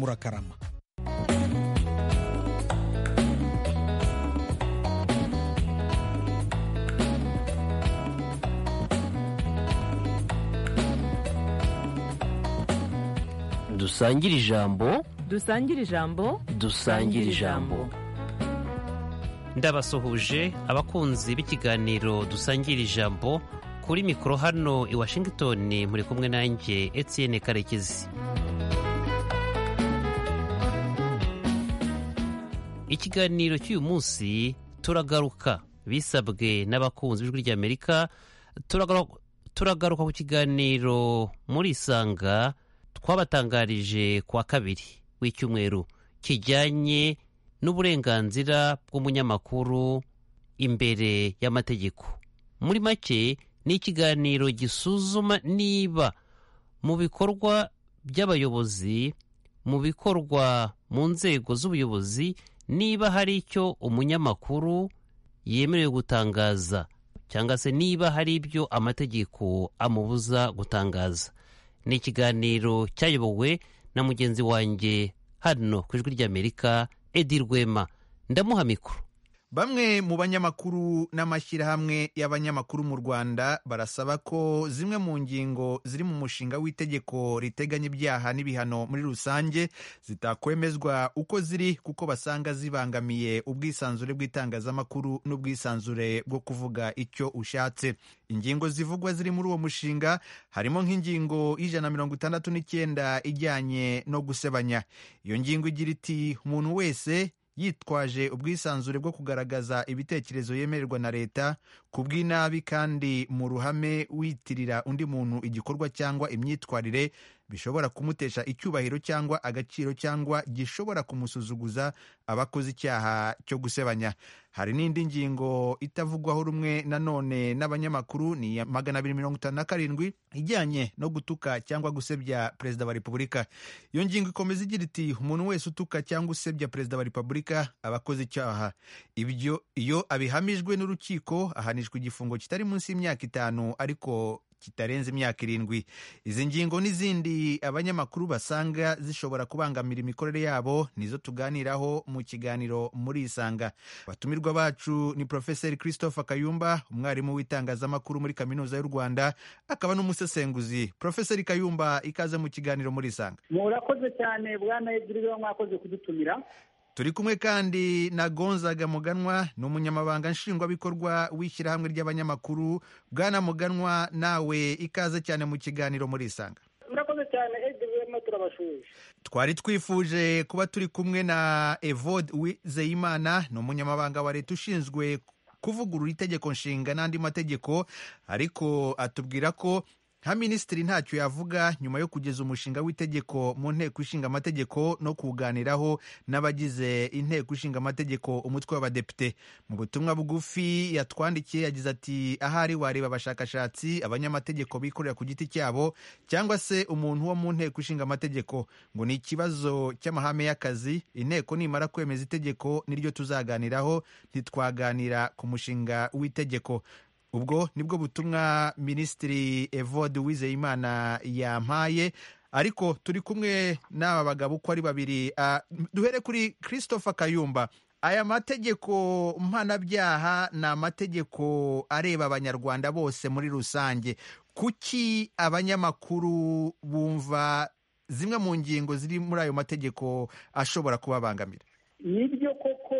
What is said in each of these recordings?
murakarama dusangire ijambo dusangire ijambo dusangire ijambo ndabasuhuje abakunzi b'ikiganiro dusangira ijambo kuri mikoro hano i washington muri kumwe nanjye etienne karekezi ikiganiro cy'uyu munsi turagaruka bisabwe n'abakunzi b'ijwi ry'amerika turagaruka turagaruka ku kiganiro muri isanga twabatangarije ku wa kabiri w'icyumweru kijyanye n'uburenganzira bw'umunyamakuru imbere y'amategeko muri make ni ikiganiro gisuzuma niba mu bikorwa by'abayobozi mu bikorwa mu nzego z'ubuyobozi niba hari icyo umunyamakuru yemerewe gutangaza cyangwa se niba hari ibyo amategeko amubuza gutangaza ni ikiganiro cyayobowe na mugenzi wanjye hano ku ijwi ry'amerika edi rwema ndamuha mikoro bamwe mu banyamakuru n'amashyirahamwe y'abanyamakuru mu rwanda barasaba ko zimwe mu ngingo ziri mu mushinga w'itegeko riteganya ibyaha n'ibihano muri rusange zitakwemezwa uko ziri kuko basanga zibangamiye ubwisanzure bw'itangazamakuru n'ubwisanzure bwo kuvuga icyo ushatse ingingo zivugwa ziri muri uwo mushinga harimo nk'ingingo y'ijana na mirongo itandatu n'icyenda ijyanye no gusebanya iyo ngingo igira iti umuntu wese yitwaje ubwisanzure bwo kugaragaza ibitekerezo yemererwa na leta ku bw'inabi kandi mu ruhame witirira undi muntu igikorwa cyangwa imyitwarire bishobora kumutesha icyubahiro cyangwa agaciro cyangwa gishobora kumusuzuguza abakoze icyaha cyo gusebanya hari n'indi ngingo itavugwaho rumwe nanone n'abanyamakuru ni magana abiri mirongo itanu na karindwi ijyanye no gutuka cyangwa gusebya perezida wa repubulika iyo ngingo ikomeza igira iti umuntu wese utuka cyangwa usebya perezida wa repubulika aba akoze icyaha ibyo iyo abihamijwe n'urukiko ahanishwa igifungo kitari munsi y'imyaka itanu ariko kitarenze imyaka irindwi izi ngingo n'izindi abanyamakuru basanga zishobora kubangamira imikorere yabo nizo tuganiraho mu kiganiro muri isanga abatumirwa bacu ni profeseri christopher kayumba umwarimu w'itangazamakuru muri kaminuza y'u rwanda akaba n'umusesenguzi profeseri kayumba ikaze mu kiganiro muri isanga murakoze cyane bwana ebyiri mwakoze kudutumira turi kumwe kandi na gonzaga muganwa ni umunyamabanga nshingwabikorwa w'ishyirahamwe ry'abanyamakuru bwana muganwa nawe ikaze cyane mu kiganiro muri isanga murakoze cyane edwm turabashuje twari twifuje kuba turi kumwe na evode wizeyimana ni umunyamabanga wa leta ushinzwe kuvugurura itegeko nshinga n'andi mategeko ariko atubwira ko nka minisitiri ntacyo yavuga nyuma yo kugeza umushinga w'itegeko mu nteko ishinga amategeko no kuwuganiraho n'abagize inteko ishinga amategeko umutwe w'abadepite mu butumwa bugufi yatwandikiye yagize ati ahari wareba abashakashatsi abanyamategeko bikorera ku giti cyabo cyangwa se umuntu wo mu nteko ishinga amategeko ngo ni ikibazo cy'amahame y'akazi inteko nimara kwemeza itegeko niryo tuzaganiraho ntitwaganira ku mushinga w'itegeko ubwo nibwo butumwa minisitiri evode wizeyimana yampaye ariko turi kumwe n'aba bagabo uko ari babiri duhere kuri christopher kayumba aya mategeko mpanabyaha ni amategeko areba abanyarwanda bose muri rusange kuki abanyamakuru bumva zimwe mu ngingo ziri muri ayo mategeko ashobora kubabangamira nibyo koko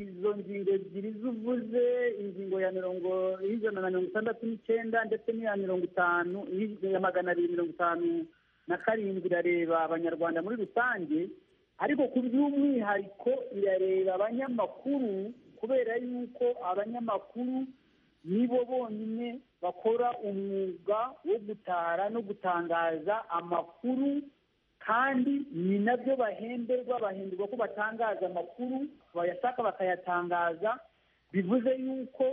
izo ngingo ebyiri zuvuze ingingo ya mirongo y'ijana na mirongo itandatu n'icyenda ndetse n'iya mirongo itanu ya magana abiri mirongo itanu na karindwi irareba abanyarwanda muri rusange ariko ku by'umwihariko irareba abanyamakuru kubera yuko abanyamakuru nibo bonyine bakora umwuga wo gutara no gutangaza amakuru kandi ni nabyo bahemberwa bahemberwa ko batangaza amakuru bayashaka bakayatangaza bivuze yuko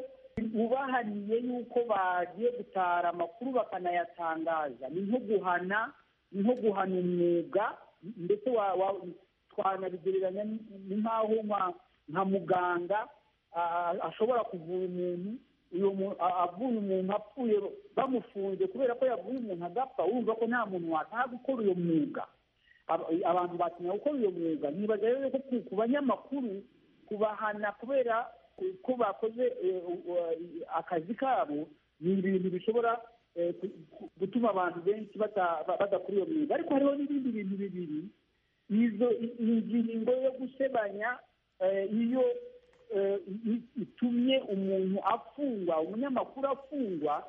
ubahaniye yuko bagiye gutara amakuru bakanayatangaza ni nko guhana ni nko guhana umwuga ndetse twanabigereranya ni nk'aho nka muganga ashobora kuvura umuntu uyu muntu avuye umuntu apfuye bamufunze kubera ko yavuye umuntu agapfa wumva ko nta muntu wataha gukora uyu mwuga aba- abantu bakeneye gukora uyu mwuga ntibaza rero ko ku- ku banyamakuru kubahana kubera ko bakoze eh, u- u- akazi kabo ni ibintu bishobora eh, ku- ku- gutuma abantu benshi bata- ba- badakora iyo mwuga ariko hariho n'ibindi bintu bibiri izo i- ingingo yo gusebanya eh, iyo eh, i- itumye umuntu afungwa umunyamakuru afungwa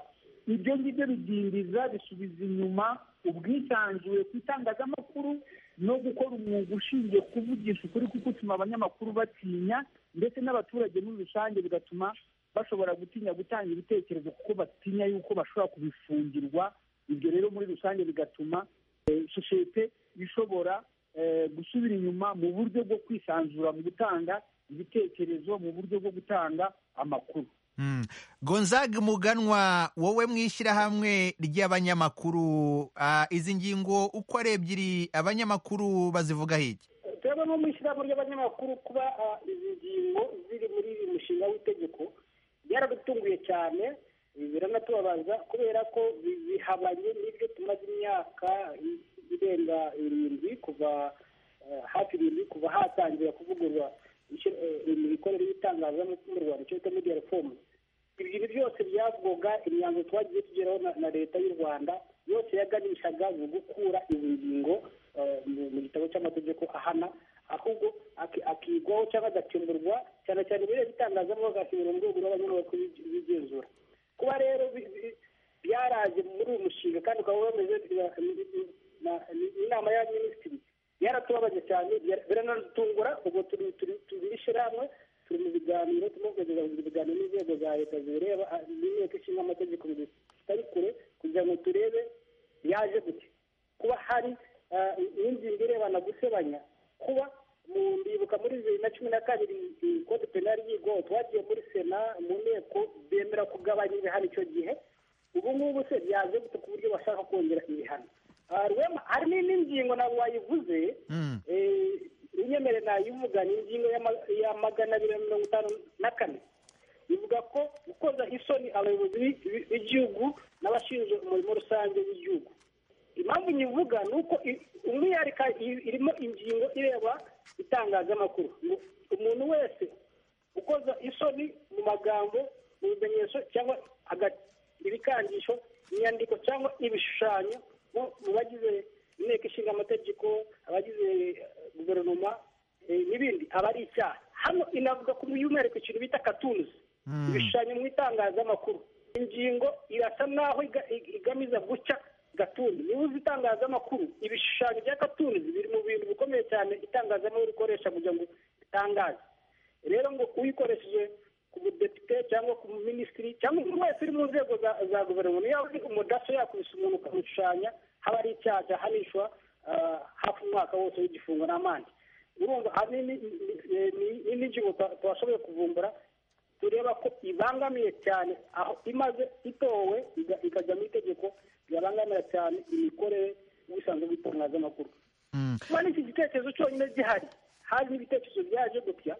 ibyo ngibyo bidindiza bisubiza inyuma ubwisanzure ku itangazamakuru no gukora umwuga ushingiye kuvugisha ukuri kuko utuma abanyamakuru batinya ndetse n'abaturage muri rusange bigatuma bashobora gutinya gutanga ibitekerezo kuko batinya yuko bashobora kubifungirwa ibyo rero muri rusange bigatuma eh, sosiyete ishobora eh, gusubira inyuma mu buryo bwo kwisanzura mu gutanga ibitekerezo mu buryo bwo gutanga amakuru Mm. Gonzague Muganwa wowe mu ishyirahamwe ry'abanyamakuru ah, izi ngingo uko ari ebyiri abanyamakuru bazivugaho iki twebwe nko mu ishyirahamwe ry'abanyamakuru kuba ah, izi ngingo ziri muri uyu mushinga w'itegeko byaradutunguye cyane biranatubabaza kubera ko bi- bihabanye n'ibyo tumaze imyaka i- irenga irindwi kuva eh, hafi irindwi kuva hatangira kuvugurura icyo- eh, imikorere y'itangazamakuru mu rwanda icyo bita media reform ibyo bintu byose byavugwaga imyanzuro twagiye tugeraho na- na leta y'u rwanda yose yaganishaga mu gukura izi ngingo eh, mu mu gitabo cy'amategeko ahana ahubwo aki- akigwaho cyangwa agakemurwa cyane cyane ibireba itangazamakuru agakemurwa mu rwego rw'abanyamakuru b'igi- b'igenzura kuba rero bi- bi- byaraje muri uyu mushinga kandi ukaba wemeze na- na- na- inama ya minisitiri yaratubabaje cyane byara- biranadutungura ubwo turi turi turi ishyirahamwe turi mu biganiro turimo kugeza mu biganiro n'inzego za leta zibireba ah, n'inteko ishinga amategeko zitari kure kugira ngo turebe yaje gute kuba hari ah, n'ingingo irebana gusebanya kuba mu ndibuka muri bibiri na cumi na kabiri i- kode penali y'igo twagiye muri sena mu nteko bemera kugabanya ibihano icyo gihe ubu ngubu se byaje gute ku buryo bashaka kongera ibihano Ah, Rwema, hari n'indi ngingo ntabwo wayivuze Mm. eh, unyemere nayivuga ni ingingo y'ama- ya magana abiri na mirongo itanu na kane ivuga ko gukoza isoni abayobozi b'i- b'i- b'igihugu n'abashinzwe umurimo rusange w'igihugu impamvu nyivuga ni uko i- umwihariko i- irimo ingingo ireba itangazamakuru ngo umuntu wese ukoza isoni mu magambo mu bimenyetso cyangwa aga- ibikangisho inyandiko cyangwa ibishushanyo mu mu bagize inteko ishinga amategeko abagize eh, guverinoma eh, n'ibindi aba ari icyaha hano inavuga ku by'umwihariko ikintu bita katunzi ibishushanyo mu itangazamakuru ingingo irasa n'aho iga- ig- igamiza guca gatunzi niba uzi itangazamakuru ibishushanyo bya gatunzi biri mu bintu bikomeye cyane itangazamakuru rikoresha kugira ngo ritangaze rero ngo uyikoresheje ku mudepite cyangwa ku minisitiri cyangwa umuntu wese uri mu nzego za za guverinoma yaba ari umudaso yakubise umuntu ukamushushanya haba ari icyaha cyahanishwa ah, hafi umwaka wose w'igifungo n'amande urumva hari n'indi- eh, ni- n'indi ngingo twa- twashoboye kuvumbura tureba ko ibangamiye cyane aho imaze itowe iga- ikajya mu itegeko yabangamira cyane imikorere y'ubusanzwe bw'itangazamakuru Mm. kuba n'iki gitekerezo cyonyine gihari hari n'ibitekerezo byaje gutya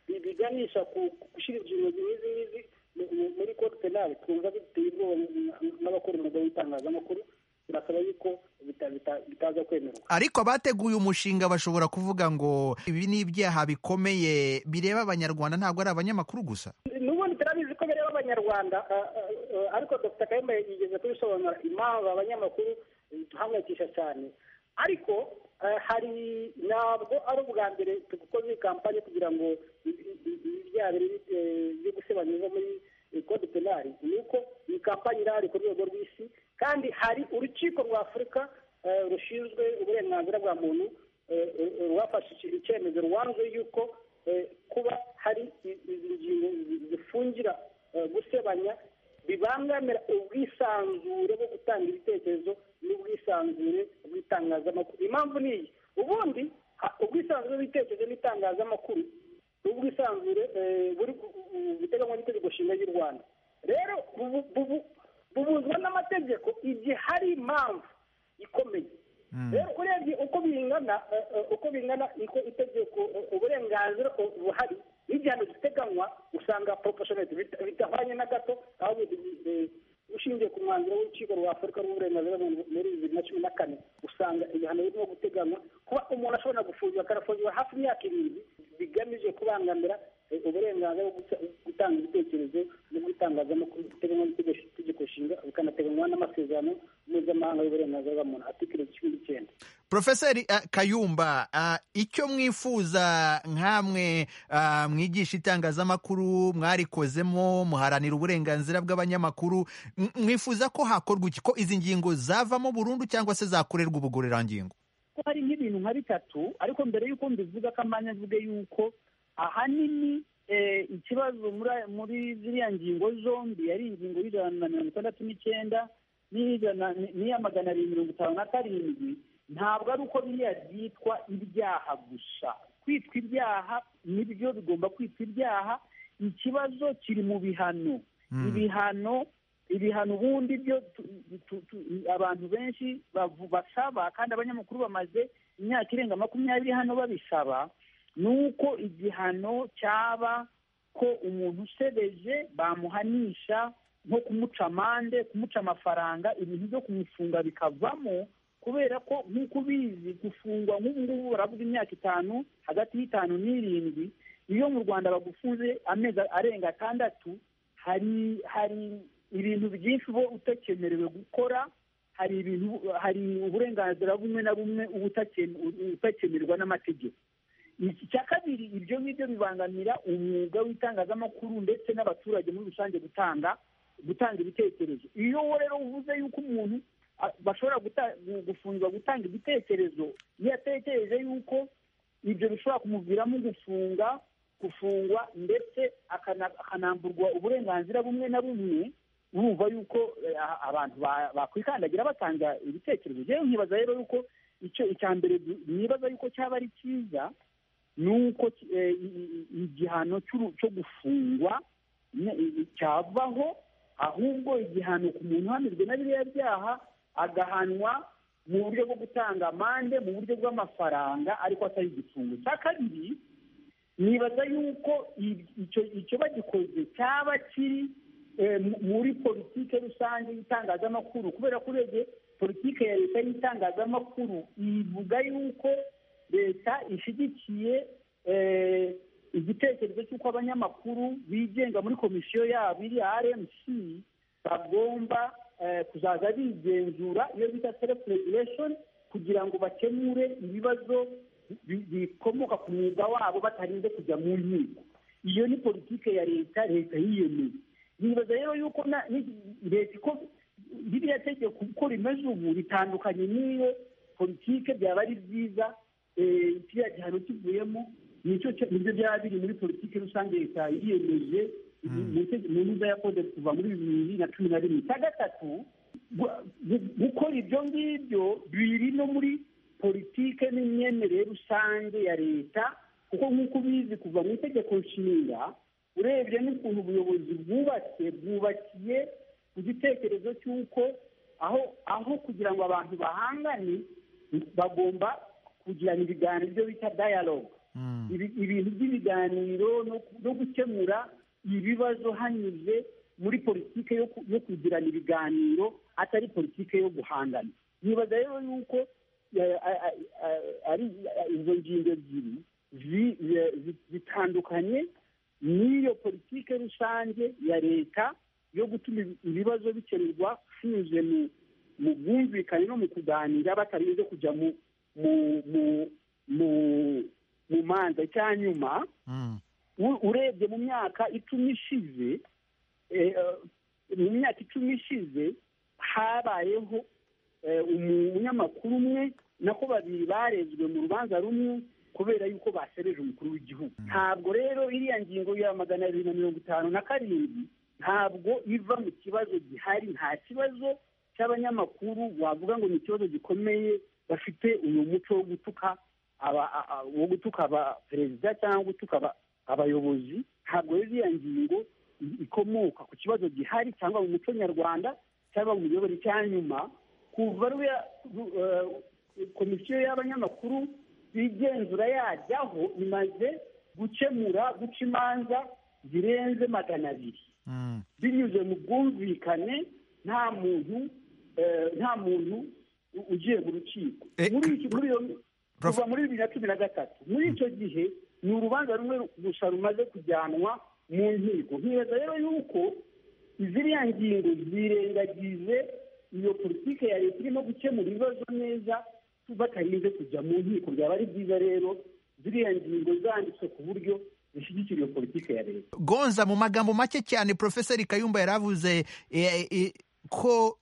bi- biganisha ku ku gushyira ingingo nk'izi ngizi mu- mu- muri kode penali twumva biteye ubwoba n- n'abakora umwuga w'itangazamakuru turasaba yuko bita- bita- bitaza kwemerwa ariko abateguye umushinga bashobora kuvuga ngo ibi ni ibyaha bikomeye bireba abanyarwanda ntabwo ari abanyamakuru gusa n'ubundi turabizi ko bireba abanyarwanda ah, ah, ah, ariko dr kayumba yigeze kubisobanura impamvu abanyamakuru eh, duhangayikisha cyane ariko eh, hari ntabwo ari ubwa mbere dukoze iyi kampani kugira ngo i- i- i- ibi byaha biri, eh, byo gusebanya biva muri eh, code penali ni uko iyi kampani irahari ku rwego rw'isi kandi hari urukiko rwa afurika eh, rushinzwe uburenganzira bwa muntu eh, eh, rwafashe iki- icyemezo rwanze yuko eh, kuba hari i- izi ngingo zi- zifungira eh, gusebanya bibangamira ubwisanzure bwo gutanga ibitekerezo n'ubwisanzure bw'itangazamakuru impamvu ni iyi ubundi ha- ubwisanzure bw'ibitekerezo n'itangazamakuru n'ubwisanzure eh, buri ku- ku- ku- biteganywa n'itegeko nshinga ry'u rwanda rero bubu- bubu- bubuzwa n'amategeko igihe hari impamvu ikomeye rero urebye uko bingana eh, eh, uko bingana iko- itegeko eh, uburenganzira eh, buhari n'igihano giteganywa usanga proportionate bita- bitahwanye na gato ahubwo eh, ushingiye ku mwanzuro w'urukiko rwa afurika rw'uburenganzira bwa muntu muri bibiri na cumi na kane usanga ibihano birimo guteganywa kuba bakarafungiwe hafi imyaka irindwi bigamije kubangamira uburenganzira bwo gutanga ibitekerezo n'itangazamakuru biteganywa n'itegeko nshinga bikanateganywa n'amasezerano mpuzamahanga y'uburenganzira bwa muntu atikiro cumi n'icyenda porofeseri eh, kayumba ah, icyo mwifuza nkamwe ah, mwigisha itangazamakuru mwarikozemo muharanira uburenganzira bw'abanyamakuru m- mwifuza ko hakorwa iki ko izi ngingo zavamo burundu cyangwa se zakorerwa ubugororangingo ko hari nk'ibintu nka bitatu ariko mbere y'uko mbivuga ko amanya mvuge yuko ahanini eh, ikibazo muri aya- muri ziriya ngingo zombi yari ingingo y'ijana na mirongo itandatu n'icyenda n'iy'ijana n'iya magana abiri mirongo itanu na karindwi ntabwo ari uko biriya byitwa ibyaha gusa kwitwa ibyaha nibyo bigomba kwitwa ibyaha ikibazo kiri mu bihano Mm. ibihano ibihano ubundi byo tu- tu- tu- abantu benshi bavu- basaba kandi abanyamakuru bamaze imyaka irenga makumyabiri hano babisaba ni uko igihano cyaba ko umuntu usebeje bamuhanisha nko kumuca amande kumuca amafaranga ibintu byo kumufunga bikavamo kubera ko nk'uko ubizi gufungwa nk'ubu ngubu baravuga imyaka itanu hagati y'itanu n'irindwi iyo mu rwanda bagufunze amezi arenga atandatu hari hari ibintu byinshi uba utakemerewe gukora hari ibintu hari uburenganzira bumwe na bumwe uba utakene- utakemerwa n'amategeko iki cya kabiri ibyo ngibyo bibangamira umwuga w'itangazamakuru ndetse n'abaturage muri rusange gutanga gutanga ibitekerezo iyo wowe rero uvuze yuko umuntu a- bashobora guta- gu- gufungwa gutanga ibitekerezo iyo atekereje yuko ibyo bishobora kumuviramo gufunga gufungwa ndetse akana- akanamburwa uburenganzira bumwe na bumwe urumva yuko eh, a- abantu ba- bakwikandagira batanga ibitekerezo rero nkibaza rero yuko icyo icya mbere du- nibaza yuko cyaba ari cyiza ni uko ki- eh, i- i- igihano cy'uru- cyo gufungwa ne- i- i- cyavaho ahubwo igihano ku muntu uhamijwe na biriya byaha agahanwa mu buryo bwo gutanga amande mu buryo bw'amafaranga ariko atari igifungo cya kabiri nibaza yuko i- icyo icyo bagikoze cyaba kiri eh, mu- muri politike rusange y'itangazamakuru kubera ko urebye politike ya leta y'itangazamakuru ivuga yuko leta ishyigikiye eh, igitekerezo cy'uko abanyamakuru bigenga muri komisiyo yabo iri rmc bagomba eh, kuzaza bigenzura iyo bita self regulation kugira ngo bakemure ibibazo bi- bikomoka ku mwuga wabo batarinze kujya mu nkiko iyo ni politike ya leta leta yiyemeye nibaza rero yuko na- ni- leta iko ririya tegeko uko rimeze ubu ritandukanye n'iyo politike byaba ari byiza eh, kiriya gihano kivuyemo nicyo cyo- nibyo byaba biri muri politike rusange leta yiyemeje mu tege- mu ntuza yakoze kuva muri bibiri na cumi na rimwe icya gatatu gu- gu- gukora ibyo ngibyo biri no muri politike n'imyemerere rusange ya leta kuko nk'uko ubizi kuva mu itegeko nshinga urebye n'ukuntu ubuyobozi bwubatse bwubakiye ku gitekerezo cy'uko aho aho kugira ngo abantu bahangane bagomba kugirana ibiganiro ibyo bita dialogue Mm. ibi- ibintu by'ibiganiro no- no gukemura ibibazo hanyuze muri politike yo ku- yo kugirana ibiganiro atari politike yo guhangana nibaza rero yuko eh, a- a- a- ari izo ngingo ebyiri zi- zi- zi- zitandukanye n'iyo politike rusange ya leta yo gutuma ibi- ibibazo bikemurwa binyuze mu mu bwumvikane no mu kuganira batarinze kujya mu mu mu mu mu manza icya nyuma Mm. u- urebye mu myaka icumi ishize eh, eh, mu myaka icumi ishize habayeho eh, umunyamakuru umwe nako babiri barezwe mu rubanza rumwe kubera yuko basereje umukuru w'igihugu ntabwo rero iriya ngingo ya magana abiri na mirongo itanu na karindwi ntabwo iva mu kibazo gihari nta kibazo cy'abanyamakuru wavuga ngo ni ikibazo gikomeye bafite uyu muco wo gutuka aba- a- a- wo gutuka aba perezida cyangwa gutuka aba- abayobozi ntabwo rero iriya ngingo i- ikomoka ku kibazo gihari cyangwa mu muco nyarwanda cyangwa mu miyoboro cya nyuma kuva ruriya ru- eh, komisiyo y'abanyamakuru igenzura yajyaho imaze gukemura guca imanza zirenze magana abiri Mm. binyuze mu bwumvikane nta muntu eh, nta muntu u- ugiye mu rukiko Eh, muri iki muri iyo Prof- kuva muri bibiri na cumi na gatatu muri icyo gihe ni urubanza rumwe gusa rumaze kujyanwa mu nkiko nkibeza rero yuko iziriya ngingo zirengagize iyo politiki ya leta irimo gukemura ibibazo neza batarinze kujya mu nkiko byaba ari byiza rero ziriya ngingo zanditswe ku buryo zishyigikira iyo politiki ya leta gonza mu magambo make cyane profeseri kayumba yari avuze eh, eh, ko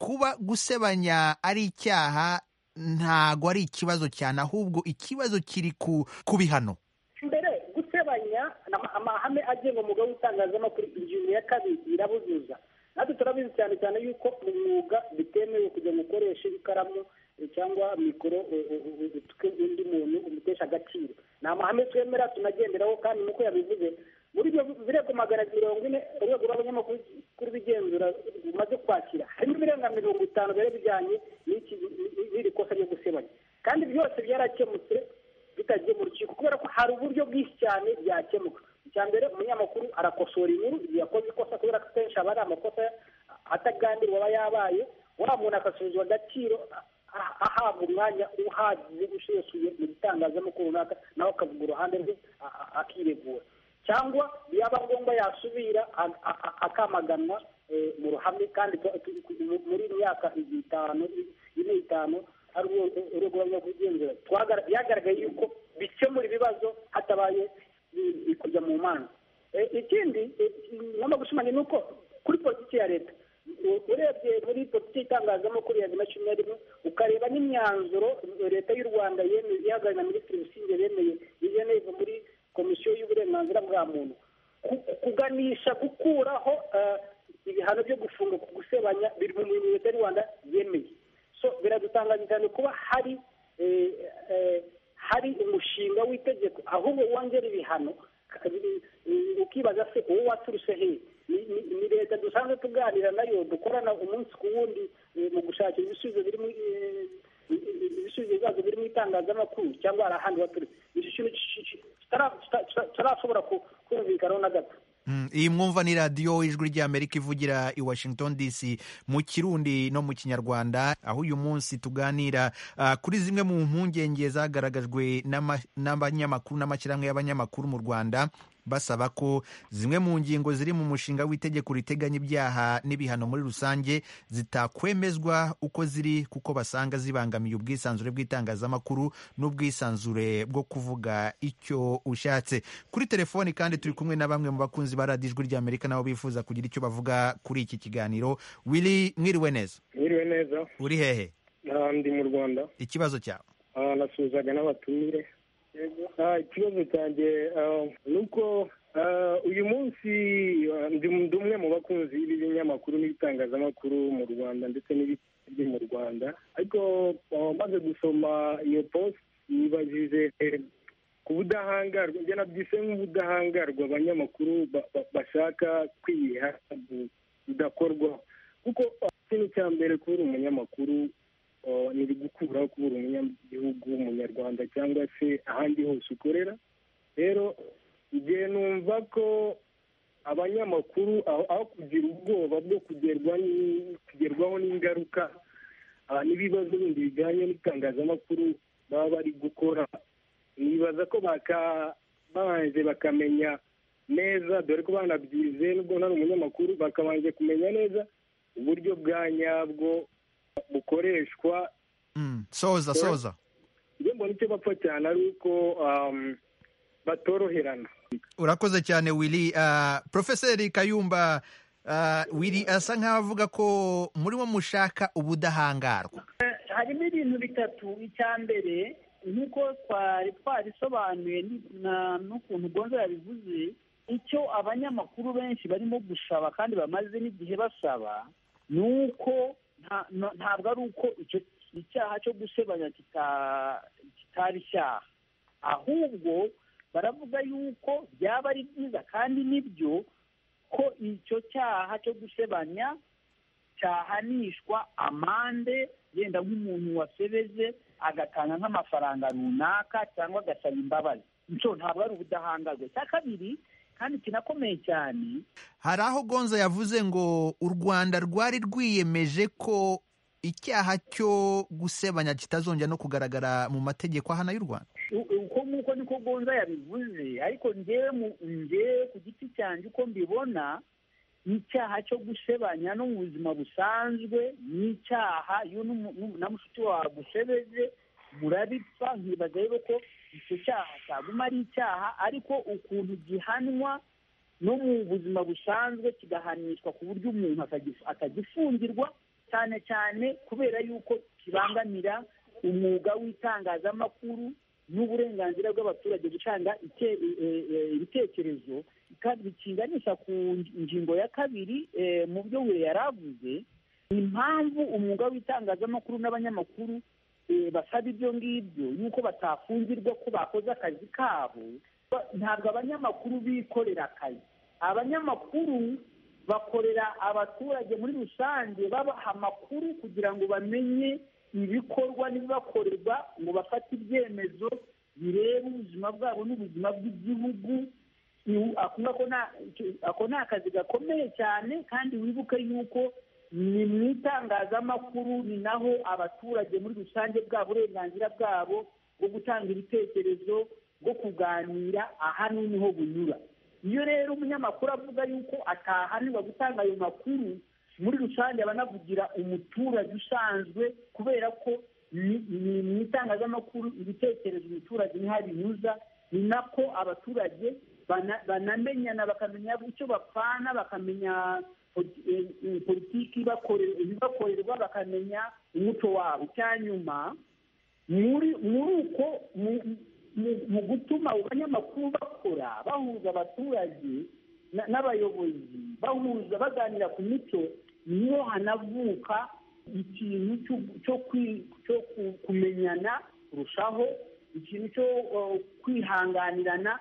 kuba gusebanya ari icyaha ntago ari ikibazo cyane ahubwo ikibazo kiri ku ku bihano mbere gusebanya ama- amahame agenga umwuga w'itangazamakuru ingingo ya kabiri irabuzuza natwe turabizi cyane cyane yuko mu mwuga bitemewe kujya ngo ukoreshe ikaramu eh, cyangwa mikoro eh, eh, eh, utuke undi muntu umutesha agaciro ni amahame twemera tunagenderaho kandi nuko yabivuze muri ibyo birego magana abiri mirongo ine urwego rw'abanyamakuru kuri bigenzura rumaze kwakira harimo ibirenga mirongo itanu biba bijyanye n'iki n'iri kosa ryo gusebanya kandi byose byarakemutse bitagiye mu rukiko kubera ko hari uburyo bwinshi cyane byakemuka icya mbere umunyamakuru arakosora inkuru igihe yakoze ikosa kubera ko akenshi aba ari amakosa ataganirwa aba yabaye wa muntu agasubizwa agaciro a- ahabwa umwanya uhagije usesuye mu gitangazamakuru runaka nawe akavuga uruhande rwe a- a- akiregura cyangwa yaba ngombwa yasubira a- a- a- akamaganwa eh, mu ruhame kandi ku- ku- ku- mu- muri myaka itanu ine itanu ari urwego rwo kugenzura Twagar- byagaragaye yuko bikemura ibibazo hatabaye i- i- kujya mu manza Eh, ikindi eh, ngomba gushimangira ni uko kuri politiki ya leta u- urebye muri politiki itangazamakuru ya bibiri na cumi na rimwe ukareba n'imyanzuro leta y'u rwanda yemeye ihagaze na minisitiri busingye bemeye i geneve muri komisiyo y'uburenganzira bwa muntu ku- kuganisha gukuraho eh, ibihano byo gufunga ku gusebanya biri mu bintu leta y'u rwanda yemeye so biradutangaje cyane kuba hari eh, eh, hari umushinga w'itegeko ahubwo wongera ibihano kabiri, eh, ukibaza se uwo waturutse hehe Ni- ni- ni leta dusanzwe tuganira nayo dukorana umunsi ku wundi eh, mu gushakira ibisubizo biri mu eh, ibisubizo bibazo biri mu itangazamakuru cyangwa hari ahandi baturutse icyo kintu ki- ki- kitara- kita- kita- kitarashobora ku- kumvikanaho na gato Mm, iyi mwumva ni radiyo ijwi ry'amerika ivugira i washington dc mu kirundi no mu kinyarwanda aho uyu munsi tuganira ah, kuri zimwe mu mpungenge zagaragajwe n'ama- n'abanyamakuru n'amashyirahamwe y'abanyamakuru mu rwanda basaba ko zimwe mu ngingo ziri mu mushinga w'itegeko riteganya ibyaha n'ibihano muri rusange zitakwemezwa uko ziri kuko basanga zibangamiye ubwisanzure bw'itangazamakuru n'ubwisanzure bwo kuvuga icyo ushatse kuri telefoni kandi turi kumwe na bamwe mu bakunzi ba radiyo ijwi ry'amerika nabo bifuza kugira icyo bavuga kuri iki kiganiro wili mwiriwe neza mwiriwe neza uri hehe Ah, ndi mu rwanda ikibazo cyawe Ah, nasuhuzaga n'abatumire Ah, ikibazo cyanjye ah, ni uko ah, uyu munsi ah, ndi ndi umwe mu bakunzi b'ibinyamakuru n'ibitangazamakuru mu rwanda ndetse n'ibiri mu rwanda ariko ah, maze gusoma iyo post yibajije eh, ku budahangarwa njye nabyise nk'ubudahangarwa abanyamakuru ba- ba- bashaka kwiha bu- budakorwaho kuko ah, ikintu cya mbere kubura umunyamakuru Uh, ni gukuraho kubura umunyagihugu w'umunyarwanda cyangwa se ahandi hose ukorera rero igihe numva ko abanyamakuru aho aho kugira ubwoba bwo kugerwa ni- kugerwaho n'ingaruka ah, n'ibibazo bindi bijyanye n'itangazamakuru baba bari gukora nibaza ko baka- babanje bakamenya neza dore ko banabyize nubwo ntari umunyamakuru bakabanje kumenya neza uburyo bwa nyabwo bukoreshwa Mm, soza soza njye mbona icyo bapfa cyane ari uko um, batoroherana urakoze cyane wili Ah, profeseri kayumba ah, wili asa nkaho avuga ko muri wo mushaka ubudahangarwa harimo ibintu bitatu icya mbere nk'uko twari twarisobanuye ni- na- n'ukuntu gonza yabivuze icyo abanyamakuru benshi barimo gusaba kandi bamaze n'igihe basaba ni uko nta- na- ntabwo ari uko icyo icyaha cyo gusebanya kita- kitari icyaha ahubwo baravuga yuko byaba ari byiza kandi nibyo ko icyo cyaha cyo gusebanya cyahanishwa amande yenda nk'umuntu wasebeze agatanga nk'amafaranga runaka cyangwa agasaba imbabazi icyo ntabwo ari ubudahangarwa icya kabiri kandi kinakomeye cyane hari aho gonza yavuze ngo u rwanda rwari rwiyemeje ko icyaha cyo gusebanya kitazongera no kugaragara mu mategeko ahana y'u rwanda uko nk'uko niko gonza yabivuze ariko njyewe mu njyewe ku giti cyanjye uko mbibona n'icyaha cyo gusebanya no mu buzima busanzwe n'icyaha iyo n'umu- na mushiki wawe agusebeje murabipfa nkibaza rero ko icyo cyaha cyaguma ari icyaha ariko ukuntu gihanwa no mu buzima busanzwe kigahanishwa ku buryo umuntu atagif- atagifungirwa cyane cyane kubera yuko kibangamira umwuga w'itangazamakuru n'uburenganzira bw'abaturage gutanga ite- e- e- ibitekerezo kandi bikinganisha ku ngingo ya kabiri eh, mu byo we yari avuze impamvu umwuga w'itangazamakuru n'abanyamakuru eh, basaba ibyo ngibyo yuko batafungirwa ko bakoze akazi kabo ba- ntabwo abanyamakuru bikorera akazi abanyamakuru bakorera abaturage muri rusange babaha amakuru kugira ngo bamenye ibikorwa n'ibibakorerwa ngo bafate ibyemezo bireba ubuzima bwabo n'ubuzima bw'igihugu Iwu- akumva ko nta- icyo- ako ni akazi gakomeye cyane kandi wibuke yuko ni mu itangazamakuru ni naho abaturage muri rusange bwa burenganzira bwabo bwo gutanga ibitekerezo bwo kuganira aha niho bunyura iyo rero umunyamakuru avuga yuko atahanirwa gutanga ayo makuru muri rusange aba anavugira umuturage usanzwe kubera ko ni ni mu itangazamakuru ibitekerezo umuturage niho binyuza ni nako abaturage bana- banamenyana bakamenya icyo bapfana bakamenya politi- eh, eh, politiki ibakore- ibibakorerwa bakamenya umuco wabo icya nyuma muri muri uko mu- mu- mu gutuma abanyamakuru bakora bahuza abaturage na- n'abayobozi bahuza baganira ku mico niho hanavuka ikintu cyo- cyo kwi- cyo ku- kumenyana kurushaho ikintu cyo eh, kwihanganirana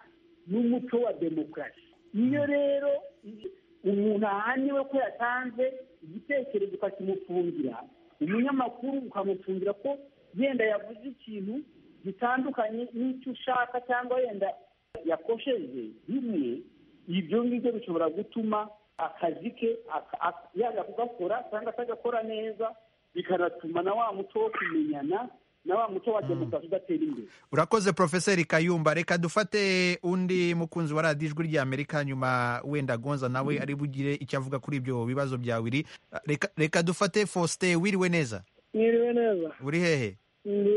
n'umuco wa demokarasi iyo rero i- umuntu ahaniwe ko yatanze igitekerezo ukakimufungira umunyamakuru ukamufungira ko yenda yavuze ikintu gitandukanye n'icyo ushaka cyangwa yenda yakosheje bimwe ibyo ngibyo bishobora gutuma akazi ke aka- ak- yajya kugakora cyangwa atagakora neza bikanatuma na wa muco wo kumenyana na wa muco wa demokarasi udatera imbere urakoze profeseri kayumba reka dufate undi mukunzi wa radiyo ijwi ry'amerika nyuma wenda gonza nawe ari bugire icyo avuga kuri ibyo bibazo bya wiri Reka- reka dufate faustin wiriwe neza mwiriwe neza uri hehe ndi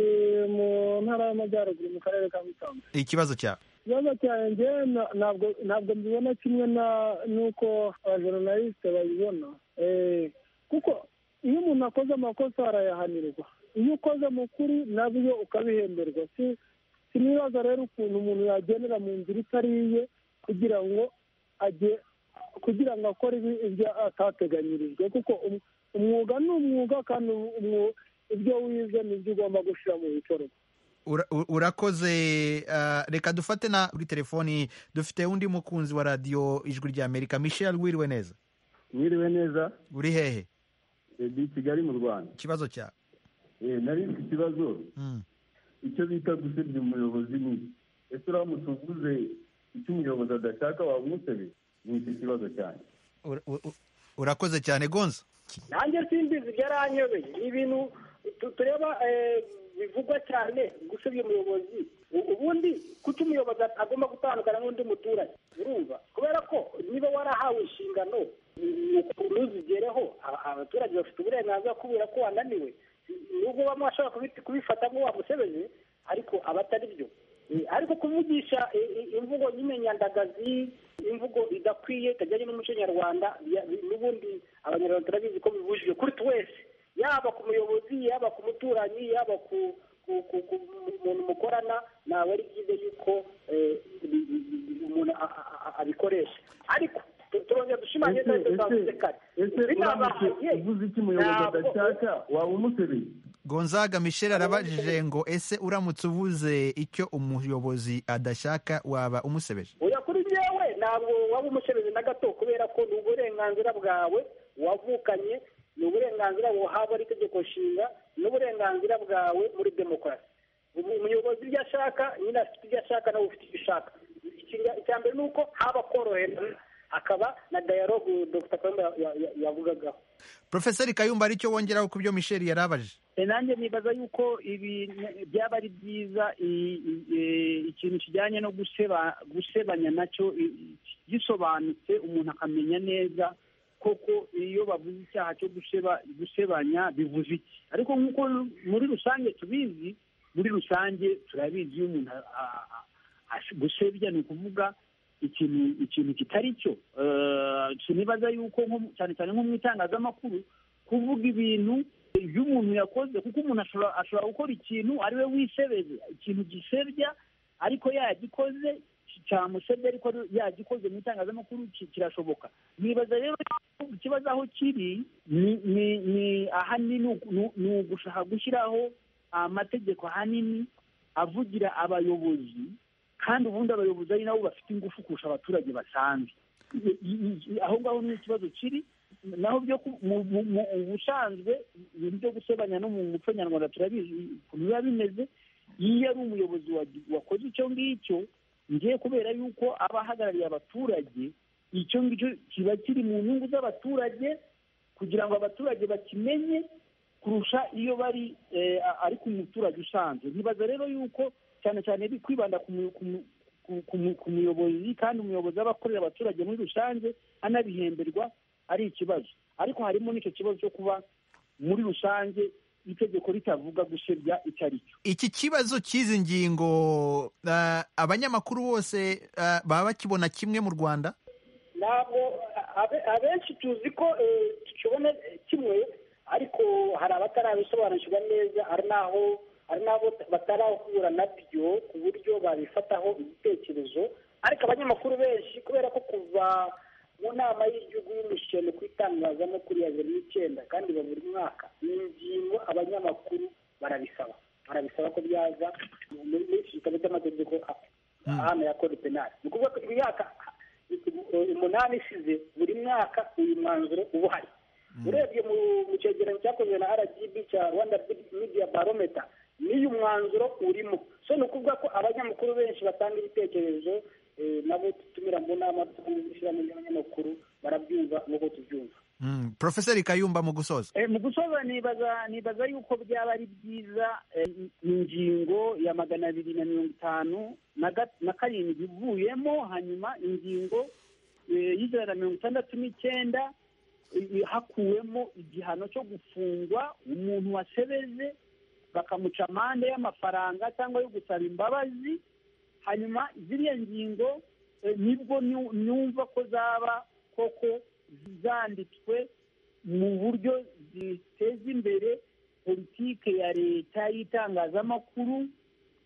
mu ntara y'amajyaruguru mu karere ka musanze ikibazo cyawe ikibazo cyanjye na- ntabwo ntabwo mbibona kimwe na n'uko abajournaliste babibona Eh, kuko iyo umuntu akoze amakosa arayahanirwa iyo ukoze mu kuri nabyo ukabihemberwa si sinibaza rero ukuntu umuntu yagendera mu nzira itari iye kugira ngo ajye kugira ngo akore ibi- ibyo atateganyirijwe kuko um- umwuga ni umwuga kandi um- umwu- ibyo wize ni byo ugomba gushyira mu bikorwa Ura- u- urakoze ah, reka dufate na kuri telefoni dufite undi mukunzi wa radiyo ijwi ry'amerika michel wiriwe neza mwiriwe neza uri hehe ndi i kigali mu rwanda ikibazo cyawe Eh, nari mfite ikibazo Mm. icyo bita gusebya umuyobozi ni iki? ese uramutse uvuze icyo umuyobozi adashaka wamusebe ni iki kibazo cyane Ura- u- u- urakoze cyane gonza nanjye simbizi byaranyobeye ni ibintu tu- tureba eh, bivugwa cyane gusebya umuyobozi U- ubundi kuki umuyobozi agomba gutandukana n'undi muturage urumva kubera ko niba warahawe inshingano ni ukuntu uzigereho Aba- abaturage bafite uburenganzira kubera ko wananiwe nubwo bamwe bashobora kubit- kubifata ngo wamusebeje ariko aba atari byo Eh, ariko kuvugisha eh, eh, imvugo nyine nyandagazi imvugo idakwiye itajyanye n'umuco nyarwanda ya- n'ubundi abanyarwanda turabizi ko bibujijwe kuri twese yaba ku muyobozi yaba ku muturanyi yaba ku ku- ku- ku muntu mukorana ntabwo ari byiza yuko eh, bi- bi- bi- umuntu a- a- a- abikoresha ariko tu- turongera dushimangira ese ibyo twavuze ese- kare ese uramutse binabaye uvuze icyo umuyobozi ntabwo- adashaka waba umusebe gonzaga michel arabajije ngo ese uramutse uvuze icyo umuyobozi adashaka waba umusebeje oya kuri njyewe ntabwo waba umushereze na gato kubera ko ni uburenganzira bwawe wavukanye ni uburenganzira buhabwa n'itegeko nshinga ni uburenganzira bwawe muri demokarasi Ubu umuyobozi ibyo ashaka nyine afite ibyo ashaka nawe ufite ibyo ushaka Ikinga- icya mbere ni uko haba koroherana akaba na dayalogu dr kayumba yavugagaho porofeseri kayumba hari icyo wongeraho ku byo misheli yarabaje E, nanjye nibaza yuko ibi ne- byaba ari byiza i- i- e, ikintu kijyanye no guseba gusebanya nacyo i- i- gisobanutse umuntu akamenya neza koko iyo bavuze icyaha cyo guseba gusebanya bivuze iki ariko nk'uko muri rusange tubizi muri rusange turabizi iyo umuntu a- a- a- ash- gusebya ni ukuvuga ikintu ikintu kitari cyo Eh, sinibaza yuko nko- cyane cyane nko mu itangazamakuru kuvuga ibintu ibyo umuntu yakoze kuko umuntu ashobora ashobora gukora ikintu ari we wisebeze ikintu gisebya ariko yagikoze cyamusebye ariko ari- yagikoze mu itangazamakuru ki- kirashoboka nibaza rero ikibazo aho kiri ni- ni- ni ahanini ni uku- ni- ni ugushaka gushyiraho amategeko ahanini avugira abayobozi kandi ubundi abayobozi ari nabo bafite ingufu kurusha abaturage basanzwe I- i- i- aho ngaho ni ikibazo kiri naho byo ku- mu- mu- mu- ubusanzwe ibintu byo gusebanya no mu muco nyarwanda turabizi ukuntu biba bimeze iyo ari umuyobozi wagi- wakoze icyo ngicyo ngiye kubera yuko aba ahagarariye abaturage icyo ngicyo kiba kiri mu nyungu z'abaturage kugira ngo abaturage bakimenye kurusha iyo bari eh, a- ari ku muturage usanzwe ntibaza rero yuko cyane cyane bi- kwibanda ku mu- ku mu- ku- ku mu- ku muyobozi kandi umuyobozi aba akorera abaturage muri rusange anabihemberwa ari ikibazo ariko harimo n'icyo kibazo cyo kuba muri rusange itegeko ritavuga gusebya icyo ari cyo iki kibazo cy'izi ngingo eh, abanyamakuru bose eh, baba bakibona kimwe mu rwanda ntabwo abe- abenshi tuzi ko eh, tukibona eh, kimwe ariko hari abatarabisobanukirwa neza hari n'aho hari n'abo batarahura nabyo ku buryo babifataho ibitekerezo ariko abanyamakuru benshi kubera ko kuva mu nama y'igihugu y'umushyano ku itangazamakuru ya bibiri n'icyenda kandi iba buri mwaka ni ingingo abanyamakuru barabisaba barabisaba ko byaza muri muri iki gitabo cy'amategeko hano ya kode penali ni ukuvuga ko imyaka umunani isize buri mwaka uyu mwanzuro uba uhari urebye mu mu cyegeranyo cyakozwe na rgb cya rwanda media barometer n'uyu mwanzuro urimo so ni ukuvuga ko abanyamakuru benshi batanga ibitekerezo eh, nabo dutumira mu nama ishyirahamwe ry'abanyamakuru barabyumva nk'uko tubyumva Mm, Profeseri Kayumba mu gusoza Eh, mu gusoza nibaza nibaza yuko byaba ari byiza eh, ingingo ya magana abiri na mirongo itanu na ga- na karindwi ivuyemo hanyuma ingingo eh, y'ijana na mirongo itandatu n'icyenda eh, hakuwemo igihano cyo gufungwa umuntu wasebeze bakamuca amande y'amafaranga cyangwa yo gusaba imbabazi hanyuma ziriya ngingo eh, nibwo nyu- nyumva ko zaba koko zanditswe mu buryo ziteza imbere politike ya leta y'itangazamakuru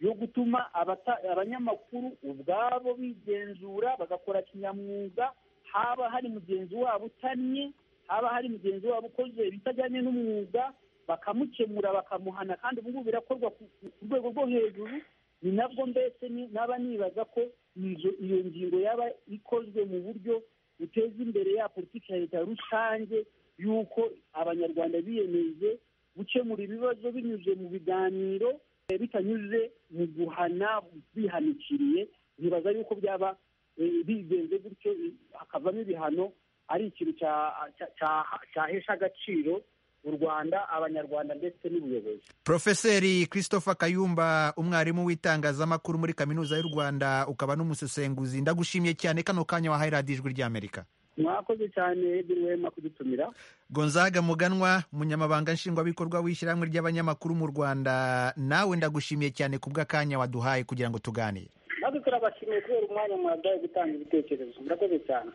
yo gutuma abata- abanyamakuru ubwabo bigenzura bagakora kinyamwuga haba hari mugenzi wabo utannye haba hari mugenzi wabo ukoze ibitajyanye n'umwuga bakamukemura bakamuhana kandi ubu ngubu birakorwa ku ku rwego rwo hejuru ni nabwo mbese ni- naba nibaza ko inzu- iyo ngingo yaba ikozwe mu buryo buteza imbere ya politiki ya leta rusange y'uko abanyarwanda biyemeje gukemura ibibazo binyuze mu biganiro eh, bitanyuze mu guhana bihanikiriye ntibaza yuko byaba eh, bigenze gutyo eh, hakavamo ibihano ari ikintu cya- cya- cya- cyahesha agaciro u rwanda abanyarwanda ndetse n'ubuyobozi Profeseri Christopher Kayumba umwarimu w'itangazamakuru muri Kaminuza y'u Rwanda ukaba n'umusesenguzi ndagushimiye cyane kano kanya wahaye radiyo ijwi ry'Amerika mwakoze cyane wema kudutumira Gonzaga Muganwa umunyamabanga nshingwabikorwa w'ishyirahamwe ry'abanyamakuru mu Rwanda nawe ndagushimiye cyane ku bw'akanya waduhaye kugira ngo tuganire natwe turabashimiye kubera umwanya mwadaye gutanga ibitekerezo murakoze cyane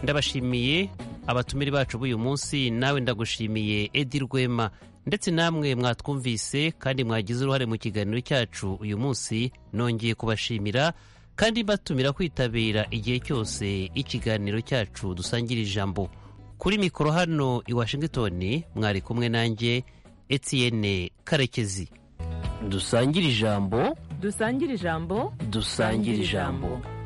ndabashimiye abatumire bacu b'uyu munsi nawe ndagushimiye edi rwema ndetse namwe mwatwumvise kandi mwagize uruhare mu kiganiro cyacu uyu munsi nongeye kubashimira kandi mbatumira kwitabira igihe cyose ikiganiro cyacu dusangira ijambo kuri mikoro hano i washington mwari kumwe nanjye etienne karekezi dusangire ijambo dusangire ijambo dusangire ijambo